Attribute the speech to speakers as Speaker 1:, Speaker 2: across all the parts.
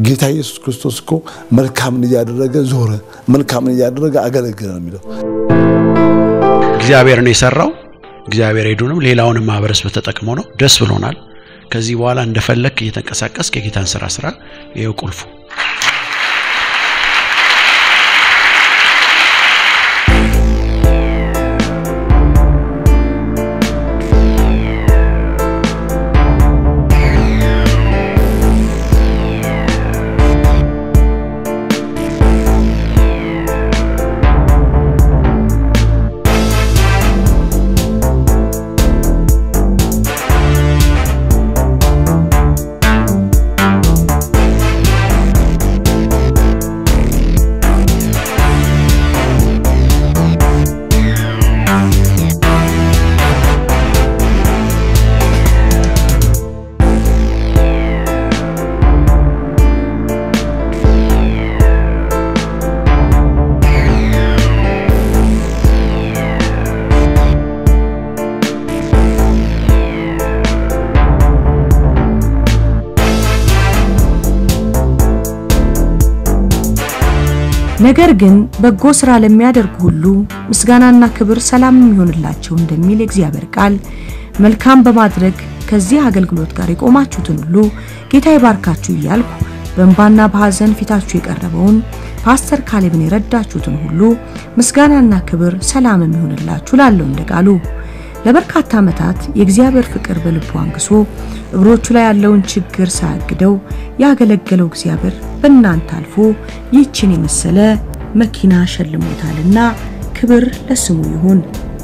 Speaker 1: ጌታ ኢየሱስ ክርስቶስ እኮ መልካምን እያደረገ ዞረ፣ መልካምን እያደረገ አገለገለ ነው የሚለው።
Speaker 2: እግዚአብሔር ነው የሰራው። እግዚአብሔር ሄዱንም ሌላውንም ማህበረሰብ ተጠቅሞ ነው። ደስ ብሎናል። ከዚህ በኋላ እንደፈለክ እየተንቀሳቀስክ የጌታን ስራ ስራ። ይኸው ቁልፉ።
Speaker 3: ነገር ግን በጎ ሥራ ለሚያደርጉ ሁሉ ምስጋናና ክብር ሰላምም ይሆንላቸው እንደሚል የእግዚአብሔር ቃል መልካም በማድረግ ከዚህ አገልግሎት ጋር የቆማችሁትን ሁሉ ጌታ ይባርካችሁ እያልኩ በእንባና በሐዘን ፊታችሁ የቀረበውን ፓስተር ካሌብን የረዳችሁትን ሁሉ ምስጋናና ክብር ሰላምም ይሆንላችሁ ላለው እንደ ቃሉ ለበርካታ ዓመታት የእግዚአብሔር ፍቅር በልቡ አንግሶ እግሮቹ ላይ ያለውን ችግር ሳያግደው ያገለገለው እግዚአብሔር በእናንተ አልፎ ይህችን የመሰለ መኪና ሸልሞታልና ክብር ለስሙ ይሁን።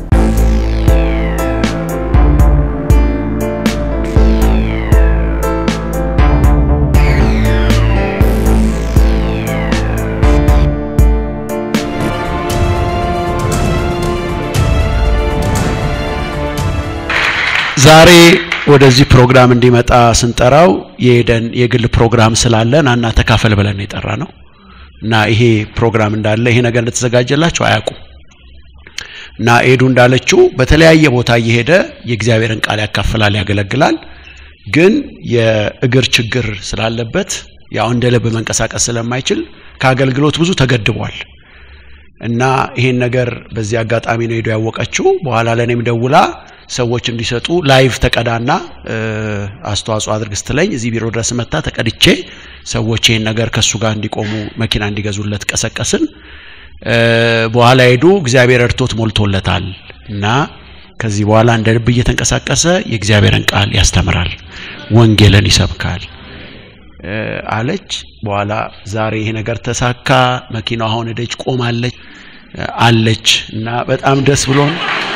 Speaker 2: ዛሬ ወደዚህ ፕሮግራም እንዲመጣ ስንጠራው የሄደን የግል ፕሮግራም ስላለን አና ተካፈል ብለን የጠራ ነው እና ይሄ ፕሮግራም እንዳለ ይሄ ነገር እንደተዘጋጀላቸው አያውቁም። እና ኤዱ እንዳለችው በተለያየ ቦታ እየሄደ የእግዚአብሔርን ቃል ያካፍላል፣ ያገለግላል። ግን የእግር ችግር ስላለበት ያው እንደ ልብ መንቀሳቀስ ስለማይችል ከአገልግሎት ብዙ ተገድቧል። እና ይሄን ነገር በዚህ አጋጣሚ ነው ሄዶ ያወቀችው። በኋላ ለእኔም ደውላ ሰዎች እንዲሰጡ ላይቭ ተቀዳና አስተዋጽኦ አድርግ ስትለኝ እዚህ ቢሮ ድረስ መታ ተቀድቼ ሰዎች ይሄን ነገር ከሱ ጋር እንዲቆሙ መኪና እንዲገዙለት ቀሰቀስን። በኋላ ሄዱ እግዚአብሔር እርቶት ሞልቶለታል እና ከዚህ በኋላ እንደ ልብ እየተንቀሳቀሰ የእግዚአብሔርን ቃል ያስተምራል፣ ወንጌልን ይሰብካል አለች። በኋላ ዛሬ ይሄ ነገር ተሳካ። መኪናው አሁን ደጅ ቆማለች አለች እና በጣም ደስ ብሎን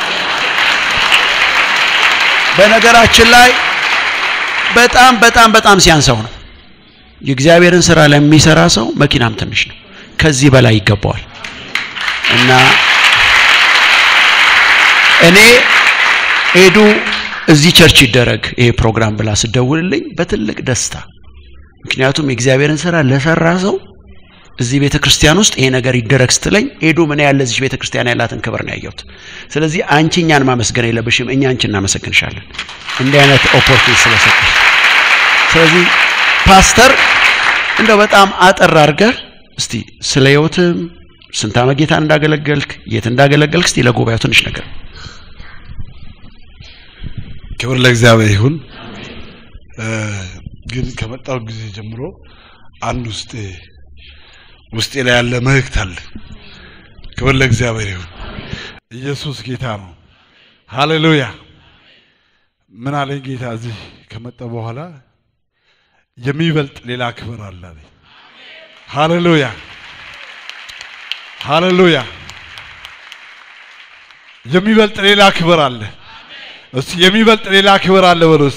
Speaker 2: በነገራችን ላይ በጣም በጣም በጣም ሲያንሰው ነው። የእግዚአብሔርን ስራ ለሚሰራ ሰው መኪናም ትንሽ ነው። ከዚህ በላይ ይገባዋል እና እኔ ሄዱ እዚህ ቸርች ይደረግ ይሄ ፕሮግራም ብላ ስደውልልኝ በትልቅ ደስታ ምክንያቱም የእግዚአብሔርን ስራ ለሰራ ሰው እዚህ ቤተ ክርስቲያን ውስጥ ይሄ ነገር ይደረግ ስትለኝ ሄዱ ምን ያለ እዚህ ቤተ ክርስቲያን ያላትን ክብር ነው ያየሁት። ስለዚህ አንቺ እኛን ማመስገን የለብሽም፣ እኛ አንቺ እናመሰግንሻለን እንዲህ አይነት ኦፖርቹኒቲ ስለሰጠሽ። ስለዚህ ፓስተር እንደው በጣም አጠር አድርገህ እስቲ ስለ ህይወትም ስንት ዓመት ጌታን እንዳገለገልክ የት እንዳገለገልክ እስቲ ለጉባኤው ትንሽ ነገር
Speaker 1: ክብር ለእግዚአብሔር ይሁን። ግን ከመጣው ጊዜ ጀምሮ አንድ ውስጤ ውስጤ ላይ ያለ መልእክት አለ። ክብር ለእግዚአብሔር ይሁን። ኢየሱስ ጌታ ነው። ሃሌሉያ። ምን አለኝ ጌታ እዚህ ከመጣ በኋላ የሚበልጥ ሌላ ክብር አለ አለኝ። ሃሌሉያ ሃሌሉያ። የሚበልጥ ሌላ ክብር አለ። እስቲ የሚበልጥ ሌላ ክብር አለ በሉስ።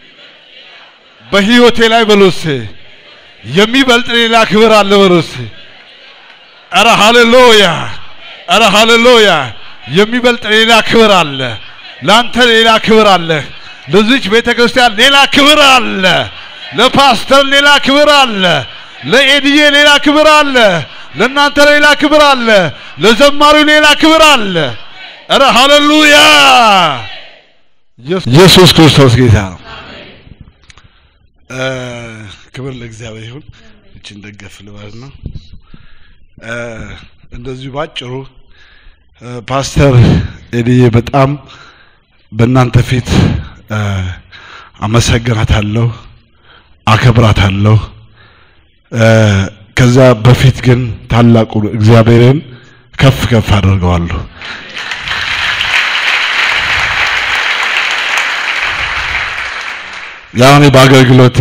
Speaker 1: በህይወቴ ላይ በሉስ የሚበልጥ ሌላ ክብር አለ በሉስ። ኧረ ሃሌሉያ! ኧረ ሃሌሉያ! የሚበልጥ ሌላ ክብር አለ። ላንተ ሌላ ክብር አለ። ለዚች ቤተ ክርስቲያን ሌላ ክብር አለ። ለፓስተር ሌላ ክብር አለ። ለኤድዬ ሌላ ክብር አለ። ለእናንተ ሌላ ክብር አለ። ለዘማሪው ሌላ ክብር አለ። ኧረ ሃሌሉያ! ኢየሱስ ክርስቶስ ጌታ ነው። ክብር ለእግዚአብሔር ይሁን። እችን ደገፍ ልበል ነው። እንደዚሁ ባጭሩ ፓስተር ኤልዬ በጣም በእናንተ ፊት አመሰግናታለሁ፣ አከብራታለሁ። ከዛ በፊት ግን ታላቁ እግዚአብሔርን ከፍ ከፍ አድርገዋለሁ። ያው እኔ በአገልግሎቴ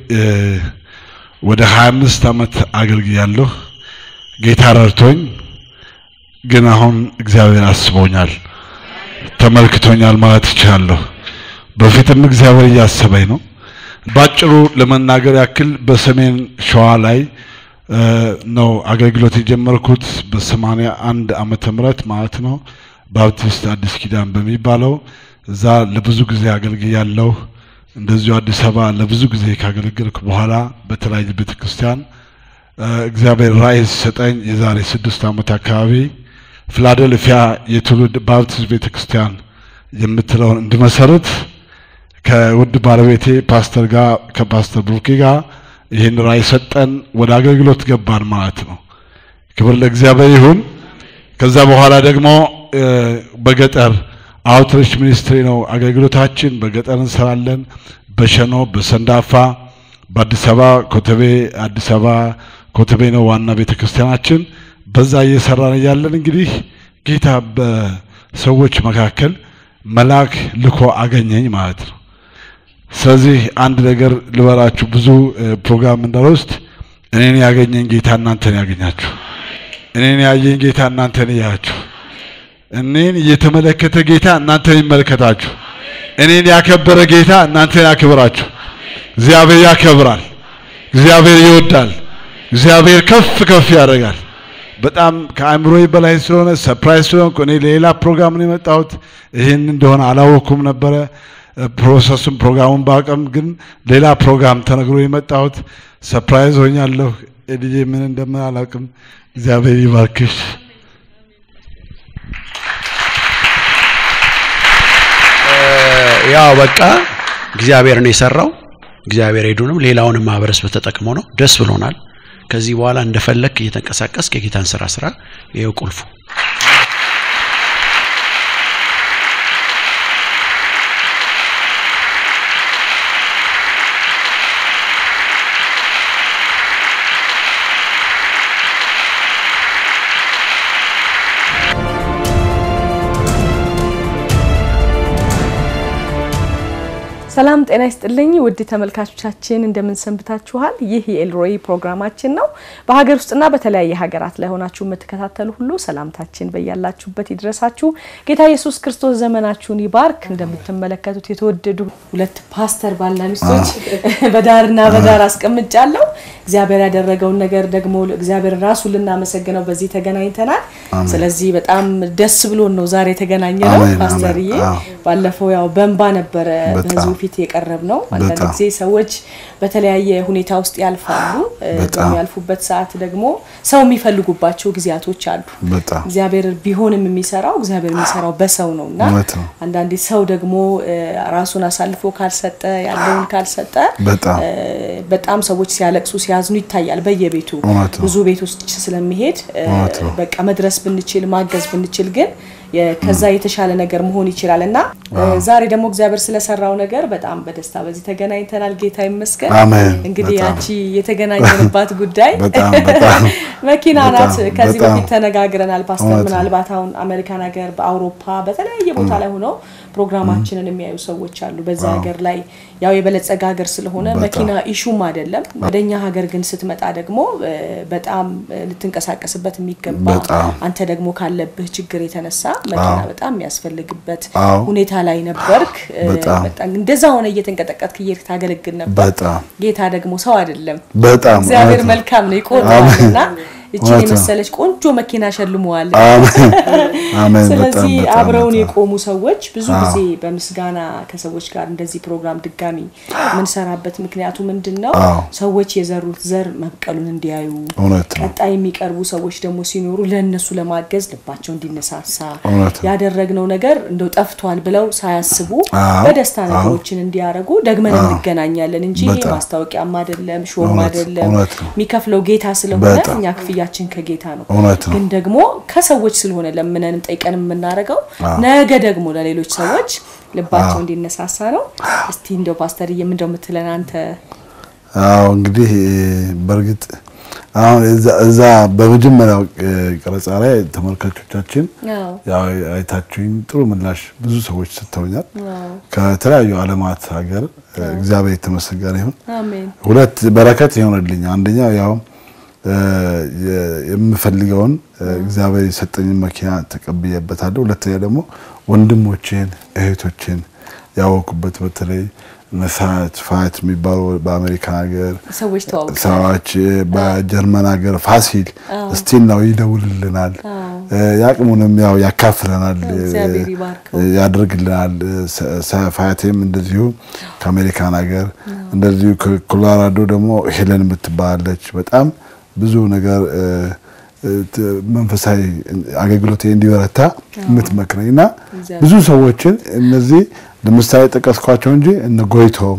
Speaker 1: ወደ 25 ዓመት አገልግያለሁ። ጌታ ረድቶኝ ግን አሁን እግዚአብሔር አስቦኛል፣ ተመልክቶኛል ማለት እችላለሁ። በፊትም እግዚአብሔር እያሰበኝ ነው። ባጭሩ ለመናገር ያክል በሰሜን ሸዋ ላይ ነው አገልግሎት የጀመርኩት በሰማንያ አንድ ዓመተ ምህረት ማለት ነው። ባፕቲስት አዲስ ኪዳን በሚባለው እዛ ለብዙ ጊዜ አገልግያለሁ። እንደዚሁ አዲስ አበባ ለብዙ ጊዜ ካገለገልኩ በኋላ በተለያየ ቤተ ክርስቲያን እግዚአብሔር ራእይ ሲሰጠኝ የዛሬ ስድስት ዓመት አካባቢ ፊላደልፊያ የትውልድ ባፕቲስት ቤተ ክርስቲያን የምትለውን እንድመሰርት ከውድ ባለቤቴ ፓስተር ጋር ከፓስተር ብሩኬ ጋር ይህን ራእይ ሰጠን። ወደ አገልግሎት ገባን ማለት ነው። ክብር ለእግዚአብሔር ይሁን። ከዛ በኋላ ደግሞ በገጠር አውትሪች ሚኒስትሪ ነው አገልግሎታችን። በገጠር እንሰራለን። በሸኖ፣ በሰንዳፋ፣ በአዲስ አበባ ኮተቤ፣ አዲስ አበባ ኮተቤ ነው ዋና ቤተ ክርስቲያናችን። በዛ እየሰራን እያለን እንግዲህ ጌታ በሰዎች መካከል መልአክ ልኮ አገኘኝ ማለት ነው። ስለዚህ አንድ ነገር ልበራችሁ፣ ብዙ ፕሮግራም እንዳልወስድ እኔን ያገኘኝ ጌታ እናንተን ያገኛችሁ፣ እኔን ያየኝ ጌታ እናንተን ያያችሁ፣ እኔን እየተመለከተ ጌታ እናንተን ይመለከታችሁ፣ እኔን ያከበረ ጌታ እናንተን ያክብራችሁ። እግዚአብሔር ያከብራል፣ እግዚአብሔር ይወዳል፣ እግዚአብሔር ከፍ ከፍ ያደርጋል። በጣም ከአእምሮዬ በላይ ስለሆነ ሰርፕራይዝ ስለሆንኩ እኔ ሌላ ፕሮግራም ነው የመጣሁት። ይህን እንደሆነ አላወኩም ነበረ ፕሮሰሱን ፕሮግራሙን ባቀም ግን ሌላ ፕሮግራም ተነግሮ የመጣሁት ሰርፕራይዝ ሆኛለሁ። ልጄ ምን እንደምን አላውቅም። እግዚአብሔር ይባርክሽ።
Speaker 2: ያው በቃ እግዚአብሔር ነው የሰራው። እግዚአብሔር ሄዱንም ሌላውንም ማህበረሰብ ተጠቅሞ ነው። ደስ ብሎናል። ከዚህ በኋላ እንደፈለክ እየተንቀሳቀስክ የጌታን ስራ ስራ። ይኸው ቁልፉ
Speaker 3: ሰላም ጤና ይስጥልኝ ውድ ተመልካቾቻችን እንደምን ሰንብታችኋል? ይህ የኤልሮይ ፕሮግራማችን ነው። በሀገር ውስጥና በተለያየ ሀገራት ላይ ሆናችሁ የምትከታተሉ ሁሉ ሰላምታችን በያላችሁበት ይድረሳችሁ። ጌታ ኢየሱስ ክርስቶስ ዘመናችሁን ይባርክ። እንደምትመለከቱት የተወደዱ ሁለት ፓስተር ባልና ሚስቶች በዳርና በዳር አስቀምጫለሁ። እግዚአብሔር ያደረገውን ነገር ደግሞ እግዚአብሔር ራሱ ልናመሰግነው በዚህ ተገናኝተናል። ስለዚህ በጣም ደስ ብሎን ነው ዛሬ የተገናኘ ነው። ፓስተርዬ ባለፈው ያው በእንባ ነበረ በህዝቡ ፊት የቀረብ ነው። አንዳንድ ጊዜ ሰዎች በተለያየ ሁኔታ ውስጥ ያልፋሉ። በሚያልፉበት ሰዓት ደግሞ ሰው የሚፈልጉባቸው ጊዜያቶች አሉ። እግዚአብሔር ቢሆንም የሚሰራው እግዚአብሔር የሚሰራው በሰው ነው እና አንዳንዴ ሰው ደግሞ ራሱን አሳልፎ ካልሰጠ ያለውን ካልሰጠ በጣም ሰዎች ሲያለቅሱ ሲያዝኑ ይታያል በየቤቱ ብዙ ቤቶች ስለሚሄድ በቃ መድረስ ብንችል ማገዝ ብንችል ግን ከዛ የተሻለ ነገር መሆን ይችላል እና ዛሬ ደግሞ እግዚአብሔር ስለሰራው ነገር በጣም በደስታ በዚህ ተገናኝተናል። ጌታ ይመስገን። እንግዲህ ያቺ የተገናኘንባት ጉዳይ መኪና ናት። ከዚህ በፊት ተነጋግረናል ፓስተር። ምናልባት አሁን አሜሪካን ሀገር፣ በአውሮፓ በተለያየ ቦታ ላይ ሆነው ፕሮግራማችንን የሚያዩ ሰዎች አሉ። በዛ ሀገር ላይ ያው የበለጸገ ሀገር ስለሆነ መኪና ኢሹም አይደለም። ወደኛ ሀገር ግን ስትመጣ ደግሞ በጣም ልትንቀሳቀስበት የሚገባ አንተ ደግሞ ካለብህ ችግር የተነሳ መኪና በጣም የሚያስፈልግበት ሁኔታ ላይ ነበርክ። እንደዛ ሆነ እየተንቀጠቀጥክ እየሄድክ ታገለግል ነበር። ጌታ ደግሞ ሰው አይደለም፣ እግዚአብሔር መልካም ነው፣ ይቆጥራል እና እችን
Speaker 4: እውነት ነው።
Speaker 3: የመሰለች ቆንጆ መኪና ሸልመዋል።
Speaker 4: አሜን አሜን። በጣም
Speaker 3: ስለዚህ
Speaker 4: በጣም
Speaker 3: አብረውን
Speaker 4: በጣም
Speaker 3: የቆሙ ሰዎች ብዙ
Speaker 4: አዎ።
Speaker 3: ጊዜ በምስጋና ከሰዎች ጋር እንደዚህ ፕሮግራም ድጋሚ የምንሰራበት ምክንያቱ ምንድን ነው?
Speaker 4: አዎ።
Speaker 3: ሰዎች የዘሩት ዘር መብቀሉን እንዲያዩ
Speaker 4: እውነት ነው።
Speaker 3: ቀጣይ የሚቀርቡ ሰዎች ደግሞ ሲኖሩ ለእነሱ ለማገዝ ልባቸው እንዲነሳሳ
Speaker 4: እውነት ነው።
Speaker 3: ያደረግነው ነገር እንደው ጠፍቷል ብለው ሳያስቡ
Speaker 4: አዎ።
Speaker 3: በደስታ
Speaker 4: አዎ።
Speaker 3: ነገሮችን እንዲያደርጉ ደግመን እንገናኛለን እንጂ
Speaker 4: በጣም።
Speaker 3: ማስታወቂያም አይደለም ሾም
Speaker 4: እውነት-
Speaker 3: አይደለም
Speaker 4: እውነት ነው።
Speaker 3: የሚከፍለው ጌታ ስለሆነ
Speaker 4: በጣም።
Speaker 3: እኛ ክፍያችን ከጌታ ነው።
Speaker 4: እውነት ነው።
Speaker 3: ግን ደግሞ ከሰዎች ስለሆነ ለምነንም ጠይቀንም የምናደርገው
Speaker 4: አዎ።
Speaker 3: ነገ ደግሞ ለሌሎች ሰዎች ልባቸው
Speaker 4: አዎ።
Speaker 3: እንዲነሳሳ ነው። እስቲ እንደው ፓስተርዬ ምንድነው የምትለን አንተ?
Speaker 4: አዎ እንግዲህ በእርግጥ አሁን እዛ- እዛ በመጀመሪያው እ, ቀረጻ ላይ ተመልካቾቻችን
Speaker 3: አዎ
Speaker 4: ያው አይታችሁኝ ጥሩ ምላሽ ብዙ ሰዎች ሰጥተውኛል።
Speaker 3: አዎ
Speaker 4: ከተለያዩ ዓለማት ሀገር እ, እግዚአብሔር የተመሰገነ ይሁን።
Speaker 3: አሜን
Speaker 4: ሁለት በረከት የሆነልኝ አንደኛው ያው እ, የ- የምፈልገውን እ, እግዚአብሔር የሰጠኝን መኪና ተቀብዬበታለሁ። ሁለተኛ ደግሞ ወንድሞቼን እህቶቼን ያወቁበት በተለይ መሳት ፋት የሚባሉ በአሜሪካ ሀገር
Speaker 3: ሰዎች ተዋውቀ
Speaker 4: ሰዎች በጀርመን ሀገር ፋሲል ስቲል ነው ይደውልልናል፣
Speaker 3: አዎ።
Speaker 4: እ፣ ያቅሙንም ያው ያካፍለናል፣ እ፣
Speaker 3: እግዚአብሔር ይባርከው።
Speaker 4: ያደርግልናል። እ፣ ሰ- ሰ- ፋያቴም እንደዚሁ ከአሜሪካን ሀገር እንደዚሁ ከኮሎራዶ ደግሞ ሄለን የምትባላለች በጣም ብዙ ነገር እ፣ እ፣ ት- መንፈሳዊ አገልግሎት እንዲበረታ የምትመክረኝ እና
Speaker 3: እግዚአብሔር
Speaker 4: ብዙ ሰዎችን እነዚህ ለምሳሌ ጠቀስኳቸው እንጂ እነ ጎይቶም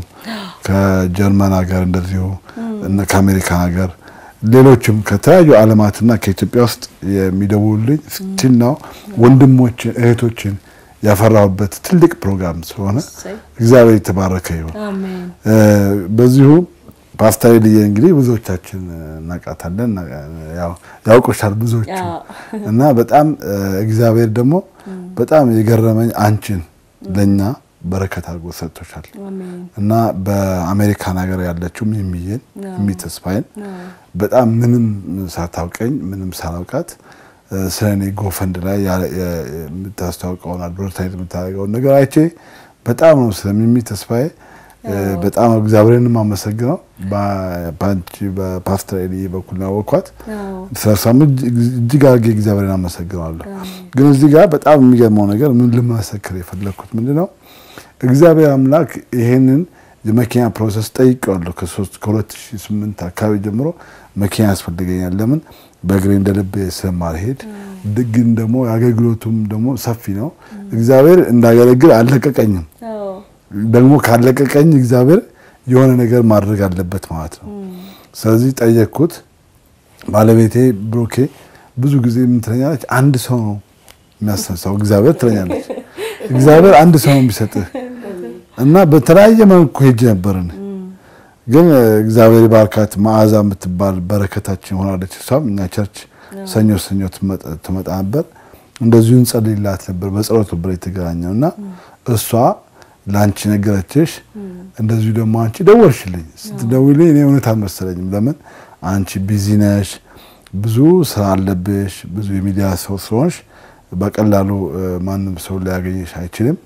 Speaker 4: ከጀርመን ሀገር እንደዚሁ እነ ከአሜሪካን ሀገር ሌሎችም ከተለያዩ ዓለማትና ከኢትዮጵያ ውስጥ የሚደውሉልኝ ስቲል ነው ወንድሞችን እህቶችን ያፈራሁበት ትልቅ ፕሮግራም ስለሆነ
Speaker 3: እሰይ።
Speaker 4: እግዚአብሔር የተባረከ ይሁን።
Speaker 3: አሜን
Speaker 4: እ፣ በዚሁ ፓስተር ልዬ እንግዲህ ብዙዎቻችን እናውቃታለን፣ እና- ያው ያውቁሻል ብዙዎቹ
Speaker 3: አዎ።
Speaker 4: እና በጣም እ፣ እግዚአብሔር ደግሞ በጣም የገረመኝ አንቺን ለኛ በረከት አድርጎ ሰጥቶሻል
Speaker 3: አሜን
Speaker 4: እና በአሜሪካን ሀገር ያለችው ሚሚዬን
Speaker 3: አዎ።
Speaker 4: ሚሚ ተስፋዬን
Speaker 3: አዎ።
Speaker 4: በጣም ምንም ሳታውቀኝ ምንም ሳላውቃት እ፣ ስለ እኔ ጎፈንድ ላይ ያ- የ- የምታስተዋውቀውን አድቨርታይዝ የምታደርገውን ነገር አይቼ በጣም ነው ስለ ሚሚ ተስፋዬ እ፣ በጣም እግዚአብሔርን የማመሰግነው በ- በአንቺ በፓስተር ኤሊ በኩል ነው ያወቅኳት።
Speaker 3: አዎ
Speaker 4: ስለሷም እጅ- እጅግ አድርጌ እግዚአብሔርን አመሰግናለሁ። ግን እዚህ ጋር በጣም የሚገርመው ነገር ምን ልመሰክር የፈለግኩት ምንድን ነው እግዚአብሔር አምላክ ይሄንን የመኪና ፕሮሰስ ጠይቀዋለሁ። ከሶስት ከ2008 አካባቢ ጀምሮ መኪና ያስፈልገኛል። ለምን በእግሬ እንደ ልቤ ስለማልሄድ፣ ግን ደግሞ የአገልግሎቱም ደግሞ ሰፊ ነው። እግዚአብሔር እንዳገለግል አልለቀቀኝም።
Speaker 3: አዎ
Speaker 4: ደግሞ ካለቀቀኝ እግዚአብሔር የሆነ ነገር ማድረግ አለበት ማለት ነው። ስለዚህ ጠየቅኩት። ባለቤቴ ብሩኬ ብዙ ጊዜ ምን ትለኛለች? አንድ ሰው ነው የሚያስነሳው እግዚአብሔር ትለኛለች። እግዚአብሔር አንድ ሰው ነው የሚሰጥህ እና በተለያየ መልኩ ሄጄ ነበርን። ግን እ፣ እግዚአብሔር ባርካት መዓዛ የምትባል በረከታችን ሆናለች። እሷም እኛ ቸርች ሰኞ ሰኞ ትመጣ- ትመጣ ነበር። እንደዚሁ እንጸልይላት ነበር። በጸሎት ነበር የተገናኘው እና እሷ ለአንቺ ነገረችሽ። እንደዚሁ ደግሞ አንቺ ደወልሽልኝ። ስትደውልኝ እኔ እውነት አልመሰለኝም። ለምን አንቺ ቢዚ ነሽ፣ ብዙ ስራ አለብሽ፣ ብዙ የሚዲያ ሰው ስለሆንሽ በቀላሉ እ፣ ማንም ሰው ሊያገኝሽ አይችልም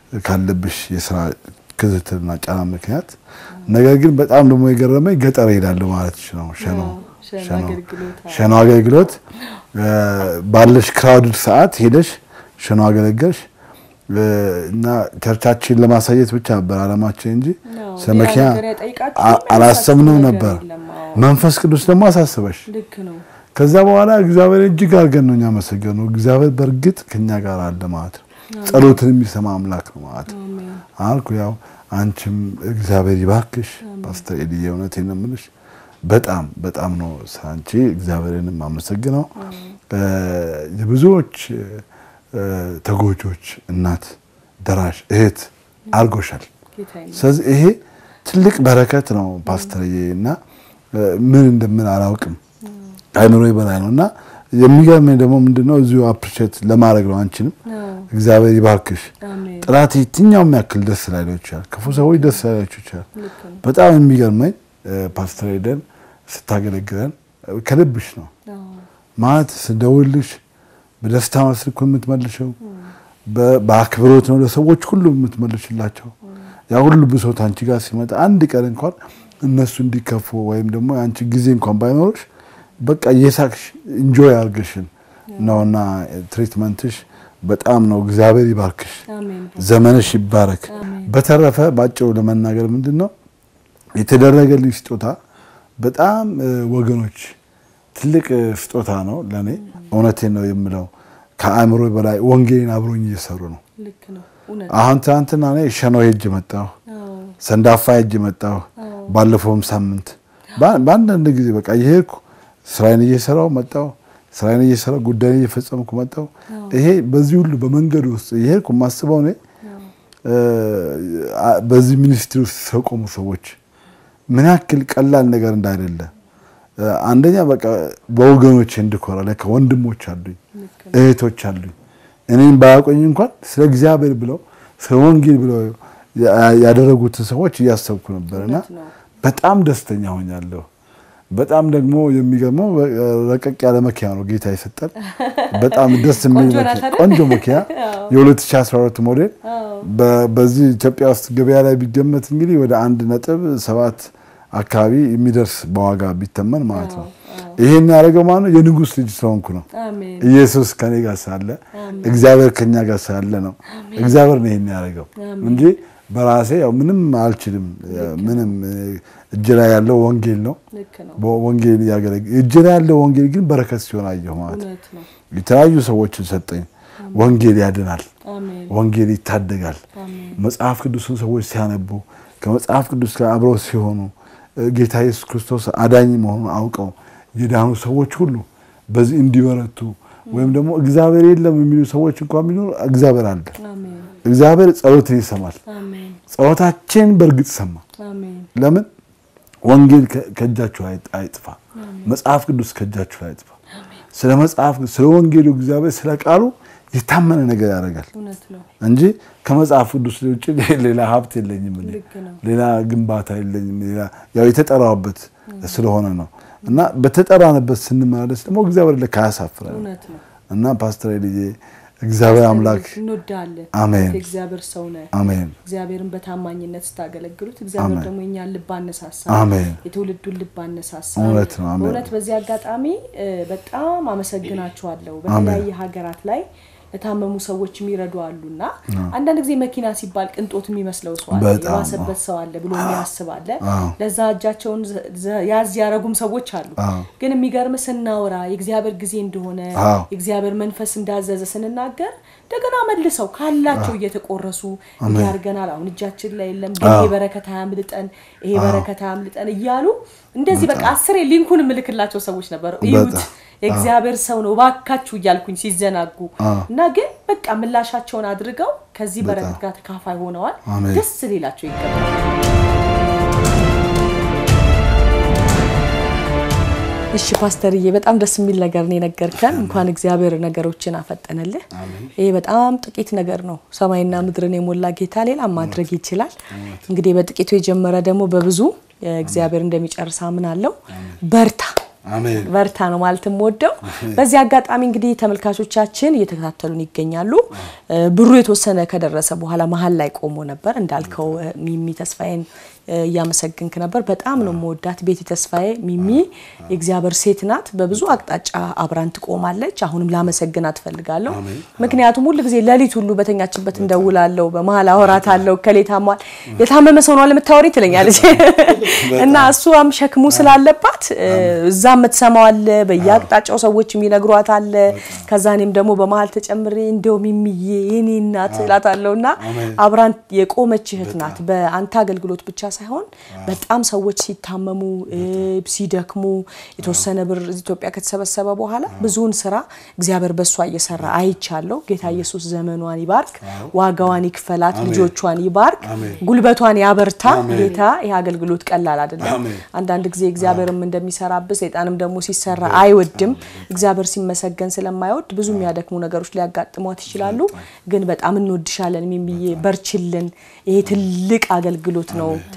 Speaker 4: ካለብሽ የስራ ክትትልና ጫና ምክንያት። ነገር ግን በጣም ደግሞ የገረመኝ ገጠር ሄዳለሁ ማለት ነው ሸኖ
Speaker 3: ሸኖ
Speaker 4: ሸኖ
Speaker 3: አገልግሎት፣ አዎ።
Speaker 4: ሸኖ አገልግሎት እ፣ ባለሽ ክራውድድ ሰዓት ሄደሽ ሸኖ አገለገልሽ እ፣ እና ቸርቻችን ለማሳየት ብቻ ነበር አላማችን እንጂ
Speaker 3: አዎ፣
Speaker 4: ስለ
Speaker 3: ሌላ
Speaker 4: መኪና
Speaker 3: ነገር ያጠይቃችሁ
Speaker 4: አ-
Speaker 3: ምንም
Speaker 4: አላሰብንም
Speaker 3: ያሳስብ
Speaker 4: ነበር።
Speaker 3: ነገር የለም። አዎ።
Speaker 4: መንፈስ ቅዱስ ደግሞ አሳስበሽ
Speaker 3: ልክ ነው።
Speaker 4: ከዛ በኋላ እግዚአብሔር እጅግ አድርገን ነው እኛ መሰገኑ። እግዚአብሔር በእርግጥ ከኛ ጋር አለ ማለት ነው። ጸሎትን የሚሰማ አምላክ ነው ማለት ነው
Speaker 3: አሜን
Speaker 4: አልኩ። ያው አንቺም እግዚአብሔር ይባርክሽ ፓስተር ኤልዬ፣ እውነቴን ነው የምልሽ። በጣም በጣም ነው ስለ አንቺ እግዚአብሔርን የማመሰግነው። እ፣ የብዙዎች እ፣ ተጎጆች እናት ደራሽ እህት አድርጎሻል።
Speaker 3: ጌታ ይመስገን።
Speaker 4: ስለዚህ ይሄ ትልቅ በረከት ነው ፓስተርዬ እና እ፣ ምን እንደምን አላውቅም አይምሮ በላይ ነው እና የሚገርመኝ ደግሞ ምንድነው እዚሁ አፕሪሼት ለማድረግ ነው አንቺንም
Speaker 3: አዎ፣
Speaker 4: እግዚአብሔር ይባርክሽ።
Speaker 3: አሜን
Speaker 4: ጥላት የትኛውም ያክል ደስ ላይለው ይችላል፣ ክፉ ሰዎች ደስ ላይላቸው ይችላል።
Speaker 3: ልክ ነው።
Speaker 4: በጣም የሚገርመኝ እ፣ ፓስተር ሄደን ስታገለግለን እ፣ ከልብሽ ነው
Speaker 3: አዎ፣
Speaker 4: ማለት ስደውልሽ በደስታ መስልኩ የምትመልሸው በ- በአክብሮት ነው ለሰዎች ሁሉ የምትመልሽላቸው። ያ ሁሉ ብሶት አንቺ ጋር ሲመጣ አንድ ቀን እንኳን እነሱ እንዲከፉ ወይም ደግሞ አንቺ ጊዜ እንኳን ባይኖርሽ በቃ እየሳቅሽ ኢንጆይ አርገሽን ነውና ትሪትመንትሽ በጣም ነው። እግዚአብሔር ይባርክሽ፣
Speaker 3: አሜን
Speaker 4: ዘመንሽ ይባረክ። በተረፈ ባጭሩ ለመናገር ምንድን ነው የተደረገልኝ ስጦታ በጣም እ፣ ወገኖች ትልቅ እ፣ ስጦታ ነው ለእኔ። እውነቴን ነው የምለው። ከአእምሮ በላይ ወንጌልን አብሮኝ እየሰሩ ነው።
Speaker 3: ልክ ነው እውነት
Speaker 4: አሁን ትናንትና እኔ ሸኖ ሄጅ መጣሁ፣
Speaker 3: አዎ
Speaker 4: ሰንዳፋ ሄጅ መጣሁ። ባለፈውም ሳምንት በ- በአንዳንድ ጊዜ በቃ እየሄድኩ ስራዬን እየሰራው መጣሁ፣ ስራዬን እየሰራው ጉዳይን እየፈጸምኩ መጣሁ። ይሄ በዚህ ሁሉ በመንገድ ውስጥ እየሄድኩ የማስበው እኔ እ፣ አ- በዚህ ሚኒስትሪ ውስጥ ስለቆሙ ሰዎች ምን ያክል ቀላል ነገር እንዳይደለ እ፣ አንደኛ በቃ በወገኖቼ እንድኮራ ለካ ወንድሞች አሉኝ፣ እህቶች አሉኝ። እኔም ባያውቁኝ እንኳን ስለ እግዚአብሔር ብለው ስለ ወንጌል ብለው ያ- ያደረጉትን ሰዎች እያሰብኩ ነበርና
Speaker 3: እውነት ነው።
Speaker 4: በጣም ደስተኛ ሆኛለሁ። በጣም ደግሞ የሚገርመው በ- ረቀቅ ያለ መኪና ነው ጌታ የሰጠን። በጣም ደስ የሚል
Speaker 3: ቆንጆ ናት
Speaker 4: መኪና-
Speaker 3: አይደል?
Speaker 4: ቆንጆ መኪና የ2012 ሞዴል በ- በዚህ ኢትዮጵያ ውስጥ ገበያ ላይ ቢገመት እንግዲህ ወደ አንድ ነጥብ ሰባት አካባቢ የሚደርስ በዋጋ ቢተመን ማለት ነው። ይሄን ያደረገው ማለት ነው የንጉሥ ልጅ ስለሆንኩ ነው።
Speaker 3: አሜን
Speaker 4: ኢየሱስ ከኔ ጋር ሳለ እግዚአብሔር ከኛ ጋር ሳለ ነው። እግዚአብሔር ነው ይሄን ያደረገው እንጂ በራሴ ያው ምንም አልችልም። ምንም እጅ ላይ ያለው ወንጌል ነው።
Speaker 3: ልክ ነው
Speaker 4: ወንጌል እያገለገ እጅ ላይ ያለው ወንጌል ግን በረከት ሲሆን አየሁ ማለት ነው።
Speaker 3: እውነት ነው
Speaker 4: የተለያዩ ሰዎችን ሰጠኝ። ወንጌል ያድናል።
Speaker 3: አሜን
Speaker 4: ወንጌል ይታደጋል። መጽሐፍ ቅዱስን ሰዎች ሲያነቡ ከመጽሐፍ ቅዱስ ጋር አብረው ሲሆኑ እ፣ ጌታ ኢየሱስ ክርስቶስ አዳኝ መሆኑን አውቀው የዳኑ ሰዎች ሁሉ በዚህ እንዲበረቱ ወይም ደግሞ እግዚአብሔር የለም የሚሉ ሰዎች እንኳን ቢኖሩ እግዚአብሔር አለ።
Speaker 3: አሜን
Speaker 4: እግዚአብሔር ጸሎትን ይሰማል።
Speaker 3: አሜን
Speaker 4: ጸሎታችን በእርግጥ ሰማ።
Speaker 3: አሜን
Speaker 4: ለምን ወንጌል ከ- ከእጃችሁ አይ- አይጥፋ፣ መጽሐፍ ቅዱስ ከእጃችሁ አይጥፋ። ስለ መጽሐፍ ስለ ወንጌሉ እግዚአብሔር ስለ ቃሉ የታመነ ነገር ያደርጋል
Speaker 3: እውነት ነው
Speaker 4: እንጂ ከመጽሐፍ ቅዱስ ውጭ ሌላ ሀብት የለኝም፣ እኔ
Speaker 3: ልክ ነው
Speaker 4: ሌላ ግንባታ የለኝም። ሌላ ያው የተጠራበት ስለሆነ ነው እና በተጠራንበት ስንመላለስ ደግሞ እግዚአብሔር ለካ ያሳፍራል
Speaker 3: እውነት ነው
Speaker 4: እና ፓስተር ልጄ እግዚአብሔር አምላክ
Speaker 3: እንወዳለን
Speaker 4: አሜን።
Speaker 3: እግዚአብሔር ሰው ነህ
Speaker 4: አሜን
Speaker 3: እግዚአብሔርን በታማኝነት ስታገለግሉት እግዚአብሔር
Speaker 4: አሜን።
Speaker 3: ደግሞ የኛን ልብ አነሳሳ
Speaker 4: አሜን።
Speaker 3: የትውልዱን ልብ አነሳሳ
Speaker 4: እውነት ነው። አሜን።
Speaker 3: በእውነት በዚህ አጋጣሚ እ፣ በጣም አመሰግናችኋለሁ በተለያየ ሀገራት ላይ ለታመሙ ሰዎች የሚረዱ አሉና አንዳንድ ጊዜ መኪና ሲባል ቅንጦት የሚመስለው ሰው አለ
Speaker 4: በጣም
Speaker 3: የባሰበት ሰው አለ ብሎ የሚያስብ አለ
Speaker 4: አዎ።
Speaker 3: ለዛ እጃቸውን ዘ- ዘ- ያዝ ያረጉም ሰዎች አሉ
Speaker 4: አዎ።
Speaker 3: ግን የሚገርም ስናወራ የእግዚአብሔር ጊዜ እንደሆነ
Speaker 4: አዎ።
Speaker 3: የእግዚአብሔር መንፈስ እንዳዘዘ ስንናገር እንደገና መልሰው ካላቸው እየተቆረሱ እንዲያርገናል አሁን እጃችን ላይ የለም ግን ይሄ በረከት አያምልጠን ይሄ በረከት አያምልጠን እያሉ እንደዚህ በቃ አስሬ ሊንኩን የምልክላቸው ሰዎች ነበሩ እዩት
Speaker 4: በጣም።
Speaker 3: የእግዚአብሔር ሰው ነው ባካችሁ እያልኩኝ ሲዘናጉ እና ግን በቃ ምላሻቸውን አድርገው ከዚህ በረከት ጋር ተካፋይ ሆነዋል
Speaker 4: አሜን።
Speaker 3: ደስ ሊላቸው ይገባል እሺ ፓስተርዬ በጣም ደስ የሚል ነገር ነው የነገርከን። እንኳን እግዚአብሔር ነገሮችን አፈጠነልህ። ይሄ በጣም ጥቂት ነገር ነው። ሰማይና ምድርን የሞላ ጌታ ሌላ ማድረግ ይችላል። እንግዲህ በጥቂቱ የጀመረ ደግሞ በብዙ እግዚአብሔር እንደሚጨርስ አምናለሁ። በርታ
Speaker 4: አሜን
Speaker 3: በርታ ነው ማለት የምወደው። በዚህ አጋጣሚ እንግዲህ ተመልካቾቻችን እየተከታተሉን ይገኛሉ። እ፣ ብሩ የተወሰነ ከደረሰ በኋላ መሀል ላይ ቆሞ ነበር እንዳልከው እ፣ ሚሚ ተስፋዬን እ፣ እያመሰግንክ ነበር። በጣም ነው የምወዳት ቤቲ ተስፋዬ። ሚሚ የእግዚአብሔር ሴት ናት። በብዙ አቅጣጫ አብራን ትቆማለች። አሁንም ላመሰግናት እፈልጋለሁ። ምክንያቱም ሁል ጊዜ ሌሊት ሁሉ በተኛችበት እንደውላለሁ፣ በመሀል አወራታለሁ። ከሌ ታሟል፣ የታመመ ሰው ነው ለምታወሪ ትለኛለች እና እሷም ሸክሙ ስላለባት እ፣ እዛ የምትሰማው አለ፣ በየአቅጣጫው ሰዎች የሚነግሯት አለ። ከዛ እኔም ደግሞ በመሀል ተጨምሬ እንደው ሚሚዬ የኔ እናት እላታለሁ እና አብራን የቆመች እህት ናት። በአንተ አገልግሎት ብቻ ሳይሆን በጣም ሰዎች ሲታመሙ እ፣ ሲደክሙ የተወሰነ ብር እዚህ ኢትዮጵያ ከተሰበሰበ በኋላ ብዙውን ስራ እግዚአብሔር በእሷ እየሰራ አይቻለሁ። ጌታ ኢየሱስ ዘመኗን ይባርክ፣ ዋጋዋን ይክፈላት፣ ልጆቿን ይባርክ፣ ጉልበቷን ያበርታ። ጌታ ይህ አገልግሎት ቀላል አይደለም። አንዳንድ ጊዜ እግዚአብሔርም እንደሚሰራብህ ሰይጣንም ደግሞ ሲሰራ አይወድም። እግዚአብሔር ሲመሰገን ስለማይወድ ብዙ የሚያደክሙ ነገሮች ሊያጋጥሟት ይችላሉ። ግን በጣም እንወድሻለን ሚሚዬ፣ በርችልን። ይሄ ትልቅ አገልግሎት ነው። ትልቅ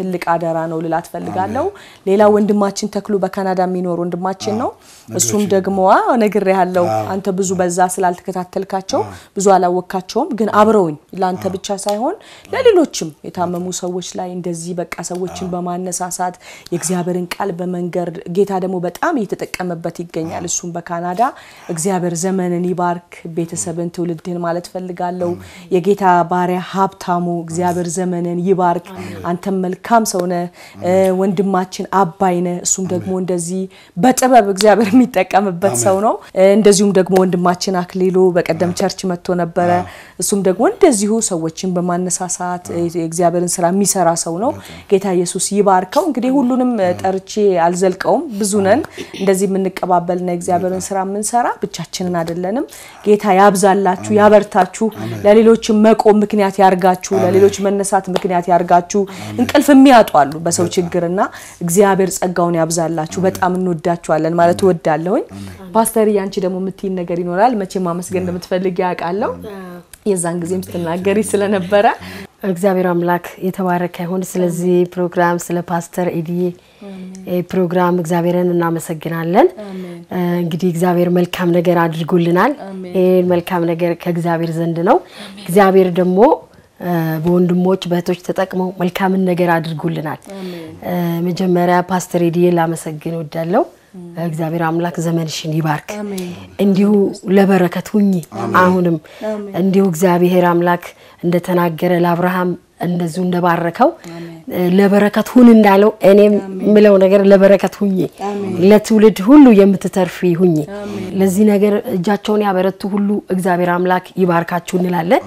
Speaker 3: ትልቅ አደራ ነው ልላት ፈልጋለሁ። ሌላ ወንድማችን ተክሉ በካናዳ የሚኖር ወንድማችን ነው። እሱም ደግሞ ነግሬ ያለው አንተ ብዙ በዛ ስላልተከታተልካቸው ብዙ አላወካቸውም፣ ግን አብረውኝ ለአንተ ብቻ ሳይሆን ለሌሎችም የታመሙ ሰዎች ላይ እንደዚህ በቃ ሰዎችን በማነሳሳት የእግዚአብሔርን ቃል በመንገር ጌታ ደግሞ በጣም እየተጠቀመበት ይገኛል። እሱም በካናዳ እግዚአብሔር ዘመንን ይባርክ፣ ቤተሰብን፣ ትውልድህን ማለት ፈልጋለሁ። የጌታ ባሪያ ሀብታሙ እግዚአብሔር ዘመንን ይባርክ። አንተም መልካም ሰው ነህ። ወንድማችን አባይ ነህ። እሱም ደግሞ እንደዚህ በጥበብ እግዚአብሔር የሚጠቀምበት ሰው ነው። እንደዚሁም ደግሞ ወንድማችን አክሊሉ በቀደም ቸርች መጥቶ ነበረ። እሱም ደግሞ እንደዚሁ ሰዎችን በማነሳሳት የእግዚአብሔርን ስራ የሚሰራ ሰው ነው። ጌታ ኢየሱስ ይባርከው። እንግዲህ ሁሉንም ጠርቼ አልዘልቀውም። ብዙ ነን እንደዚህ የምንቀባበልና የእግዚአብሔርን ስራ የምንሰራ ብቻችንን አይደለንም። ጌታ ያብዛላችሁ፣ ያበርታችሁ፣ ለሌሎችም መቆም ምክንያት ያርጋችሁ፣ ለሌሎች መነሳት ምክንያት ያርጋችሁ። እንቅልፍ የሚያጡ አሉ በሰው ችግርና እግዚአብሔር ጸጋውን ያብዛላችሁ። በጣም እንወዳችኋለን ማለት እወዳለሁኝ። ፓስተር ያንቺ ደግሞ የምትይን ነገር ይኖራል። መቼም ማመስገን እንደምትፈልግ ያውቃለሁ። የዛን ጊዜም ስትናገሪ ስለነበረ
Speaker 5: እግዚአብሔር አምላክ የተባረከ ይሁን። ስለዚህ ፕሮግራም ስለ ፓስተር ኤዲዬ ፕሮግራም እግዚአብሔርን እናመሰግናለን። እንግዲህ እግዚአብሔር መልካም ነገር አድርጎልናል። ይህ መልካም ነገር ከእግዚአብሔር ዘንድ ነው። እግዚአብሔር ደግሞ በወንድሞች በእህቶች ተጠቅመው መልካምን ነገር አድርጎልናል። መጀመሪያ ፓስተር ኤዲዬ ላመሰግን እወዳለሁ። እግዚአብሔር አምላክ ዘመንሽን ይባርክ፣ እንዲሁ ለበረከት ሁኚ። አሁንም እንዲሁ እግዚአብሔር አምላክ እንደተናገረ ለአብርሃም እንደዚሁ እንደባረከው ለበረከት ሁን እንዳለው እኔም የምለው ነገር ለበረከት ሁኚ፣ ለትውልድ ሁሉ የምትተርፊ ሁኚ። ለዚህ ነገር እጃቸውን ያበረቱ ሁሉ እግዚአብሔር አምላክ ይባርካችሁ እንላለን።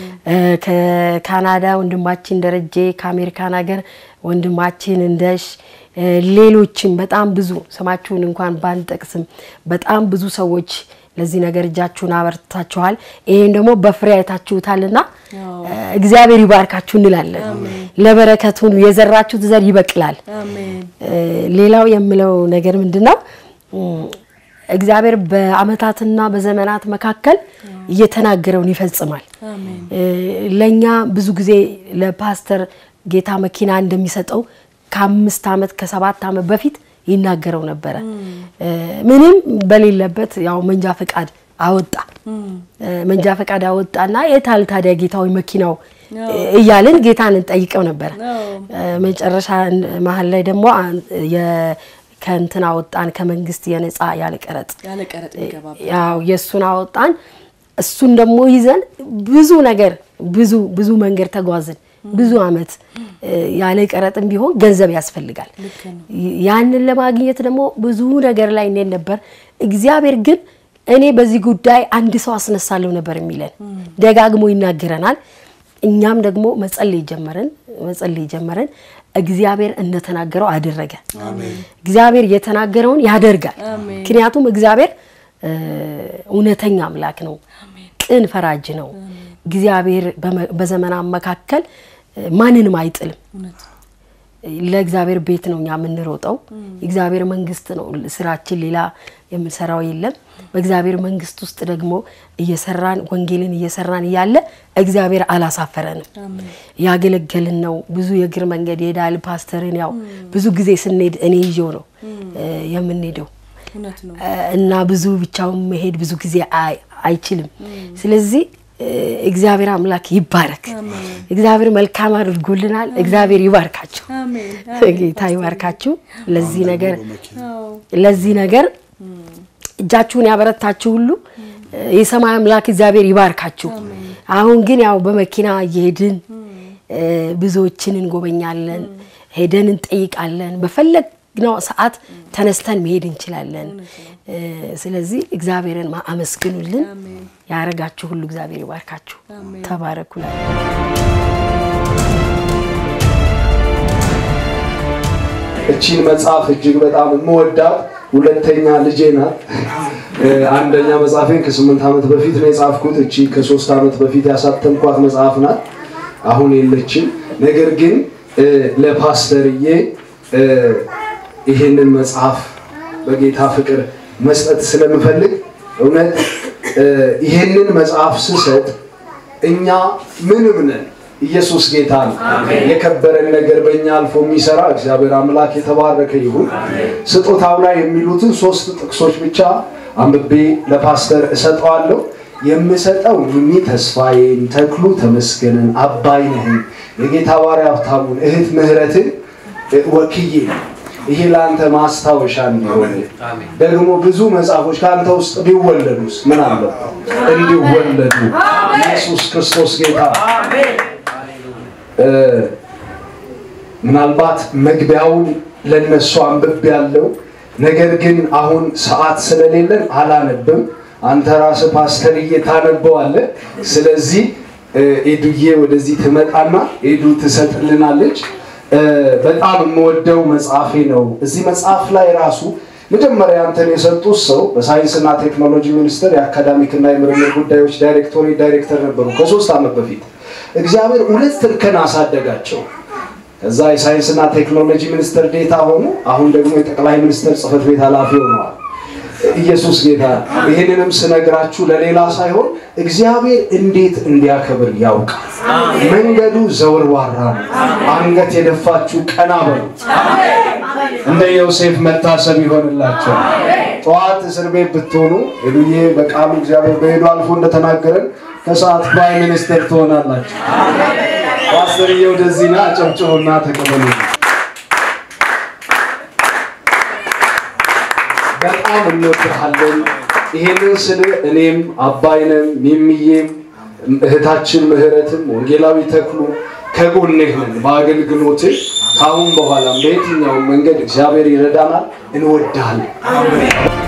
Speaker 5: ከካናዳ ወንድማችን ደረጀ፣ ከአሜሪካን ሀገር ወንድማችን እንደሽ ሌሎችም በጣም ብዙ ስማችሁን እንኳን ባንጠቅስም በጣም ብዙ ሰዎች ለዚህ ነገር እጃችሁን አበርታችኋል። ይህም ደግሞ በፍሬ አይታችሁታልና እግዚአብሔር ይባርካችሁ እንላለን። ለበረከቱን የዘራችሁት ዘር ይበቅላል። ሌላው የምለው ነገር ምንድን ነው? እግዚአብሔር በዓመታትና በዘመናት መካከል እየተናገረውን ይፈጽማል። ለእኛ ብዙ ጊዜ ለፓስተር ጌታ መኪና እንደሚሰጠው ከአምስት ዓመት ከሰባት ዓመት በፊት ይናገረው ነበረ። ምንም በሌለበት ያው መንጃ ፈቃድ አወጣ። መንጃ ፈቃድ አወጣና የታል ታዲያ ጌታዊ መኪናው እያልን ጌታን እንጠይቀው ነበረ። መጨረሻ መሀል ላይ ደግሞ ከእንትን አወጣን ከመንግስት የነፃ ያለ ቀረጥ ያው የእሱን አወጣን። እሱን ደግሞ ይዘን ብዙ ነገር ብዙ ብዙ መንገድ ተጓዝን። ብዙ አመት ያለ ቀረጥም ቢሆን ገንዘብ ያስፈልጋል። ያንን ለማግኘት ደግሞ ብዙ ነገር ላይ እንሄድ ነበር። እግዚአብሔር ግን እኔ በዚህ ጉዳይ አንድ ሰው አስነሳለሁ ነበር የሚለን ደጋግሞ ይናገረናል። እኛም ደግሞ መጸለይ ጀመርን መጸለይ ጀመረን። እግዚአብሔር እንደተናገረው አደረገ። እግዚአብሔር የተናገረውን ያደርጋል። ምክንያቱም እግዚአብሔር እውነተኛ አምላክ ነው፣ ቅን ፈራጅ ነው። እግዚአብሔር በዘመናት መካከል ማንንም አይጥልም። ለእግዚአብሔር ቤት ነው እኛ የምንሮጠው። እግዚአብሔር መንግስት ነው ስራችን፣ ሌላ የምንሰራው የለም። በእግዚአብሔር መንግስት ውስጥ ደግሞ እየሰራን ወንጌልን እየሰራን እያለ እግዚአብሔር አላሳፈረንም። ያገለገልን ነው። ብዙ የእግር መንገድ ይሄዳል። ፓስተርን ያው ብዙ ጊዜ ስንሄድ እኔ ይዤው ነው የምንሄደው እና ብዙ ብቻውን መሄድ ብዙ ጊዜ አይችልም። ስለዚህ እግዚአብሔር አምላክ ይባረክ። እግዚአብሔር መልካም አድርጎልናል። እግዚአብሔር ይባርካችሁ፣ ጌታ ይባርካችሁ። ለዚህ ነገር ለዚህ ነገር እጃችሁን ያበረታችሁ ሁሉ የሰማይ አምላክ እግዚአብሔር ይባርካችሁ። አሁን ግን ያው በመኪና እየሄድን ብዙዎችን እንጎበኛለን፣ ሄደን እንጠይቃለን። በፈለግነው ሰዓት ተነስተን መሄድ እንችላለን። ስለዚህ እግዚአብሔርን አመስግኑልን። ያረጋችሁ ሁሉ እግዚአብሔር ይባርካችሁ። ተባረኩ።
Speaker 6: እቺን መጽሐፍ እጅግ በጣም የምወዳት ሁለተኛ ልጄ ናት። አንደኛ መጽሐፌን ከስምንት ዓመት በፊት ነው የጻፍኩት። እቺ ከሶስት ዓመት በፊት ያሳተምኳት መጽሐፍ ናት። አሁን የለችም። ነገር ግን ለፓስተርዬ ይህንን መጽሐፍ በጌታ ፍቅር መስጠት ስለምፈልግ እውነት ይህንን መጽሐፍ ስሰጥ እኛ ምንም ነን ኢየሱስ ጌታ ነው። የከበረን ነገር በእኛ አልፎ የሚሰራ እግዚአብሔር አምላክ የተባረከ ይሁን። ስጦታው ላይ የሚሉትን ሶስት ጥቅሶች ብቻ አንብቤ ለፓስተር እሰጠዋለሁ። የምሰጠው ሚሚ ተስፋዬን፣ ተክሉ ተመስገንን፣ አባይነህን፣ የጌታ ባሪያ ሀብታሙን፣ እህት ምህረትን ወክዬ ነው። ይሄ ለአንተ ማስታወሻ እንዲሆን ደግሞ ብዙ መጽሐፎች ከአንተ ውስጥ ቢወለዱስ ምን አለበት? እንዲወለዱ ኢየሱስ ክርስቶስ ጌታ ምናልባት መግቢያውን ለነሱ አንብቤ ያለው ነገር ግን አሁን ሰዓት ስለሌለን አላነብም። አንተ ራስህ ፓስተርዬ ታነበዋለህ። ስለዚህ ኤዱዬ ወደዚህ ትመጣና ኤዱ ትሰጥልናለች። በጣም የምወደው መጽሐፌ ነው። እዚህ መጽሐፍ ላይ ራሱ መጀመሪያ አንተን የሰጡት ሰው በሳይንስና ቴክኖሎጂ ሚኒስቴር የአካዳሚክና የምርምር ጉዳዮች ዳይሬክቶሬት ዳይሬክተር ነበሩ ከሶስት ዓመት በፊት። እግዚአብሔር ሁለት እርከን አሳደጋቸው። ከዛ የሳይንስና ቴክኖሎጂ ሚኒስትር ዴታ ሆኑ። አሁን ደግሞ የጠቅላይ ሚኒስትር ጽህፈት ቤት ኃላፊ ሆነዋል። ኢየሱስ ጌታ። ይህንንም ስነግራችሁ ለሌላ ሳይሆን እግዚአብሔር እንዴት እንዲያከብር ያውቃል። መንገዱ ዘወርዋራ ነው። አንገት የደፋችሁ ቀና በሉ። እንደ ዮሴፍ መታሰብ ይሆንላቸው። ጠዋት እስር ቤት ብትሆኑ ሄዱዬ በቃሉ እግዚአብሔር በሄዱ አልፎ እንደተናገረን ከሰዓት ፕራይም ሚኒስትር ትሆናላችሁ። ፓስተርዬ ወደዚህ ና፣ አጨብጭቡና ተቀበሉ። በጣም እንወድሃለን። ይሄንን ስል እኔም አባይነም ሚሚዬም እህታችን ምህረትም ወንጌላዊ ተክሉ ከጎንህ ነን በአገልግሎትህ። ከአሁን በኋላም በየትኛውም መንገድ እግዚአብሔር ይረዳናል። እንወድሃለን።